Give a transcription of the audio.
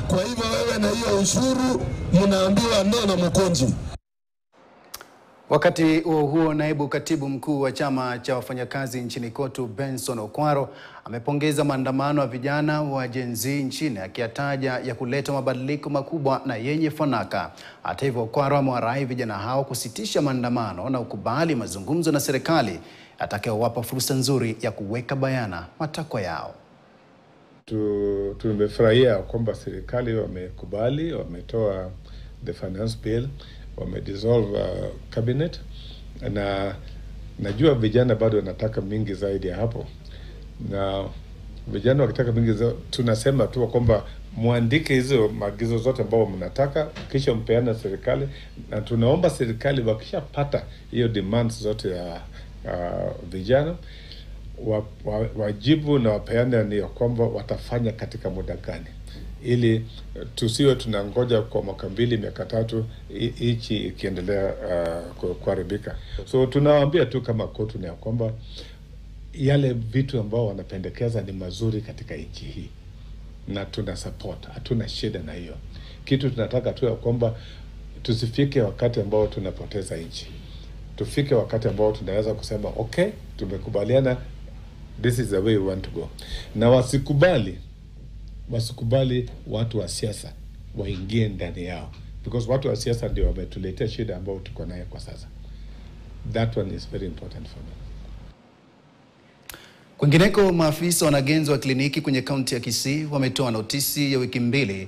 Kwa hivyo wewe na hiyo ushuru mnaambiwa no na Mkonji. Wakati huo huo, naibu katibu mkuu wa chama cha wafanyakazi nchini KOTU Benson Okwaro amepongeza maandamano ya vijana wa Gen Z nchini akiyataja ya kuleta mabadiliko makubwa na yenye fanaka. Hata hivyo, Okwaro amewarai vijana hao kusitisha maandamano na ukubali mazungumzo na serikali atakayowapa fursa nzuri ya kuweka bayana matakwa yao. Tu- tumefurahia kwamba serikali wamekubali, wametoa the finance bill, wamedissolve uh, cabinet, na najua vijana bado wanataka mingi zaidi ya hapo, na vijana wakitaka mingi za, tunasema tu kwamba mwandike hizo maagizo zote ambao mnataka, kisha mpeana serikali, na tunaomba serikali wakishapata hiyo demands zote ya uh, vijana wa, wa, wajibu na wapeane ni ya kwamba watafanya katika muda gani, ili tusiwe tunangoja kwa mwaka mbili miaka tatu hi- hichi ikiendelea uh, ku- kuharibika. So tunawaambia tu kama KOTU ni ya kwamba yale vitu ambao wanapendekeza ni mazuri katika nchi hii na tuna support, hatuna shida na hiyo kitu. Tunataka tu ya kwamba tusifike wakati ambao tunapoteza nchi, tufike wakati ambao tunaweza kusema okay, tumekubaliana, this is the way we want to go, na wasikubali wasikubali watu wa siasa waingie ndani yao, because watu wa siasa ndio wametuletea shida ambayo tuko nayo kwa sasa. That one is very important for me. Kwingineko, maafisa wanagenzi wa kliniki kwenye kaunti ya Kisii wametoa notisi ya wiki mbili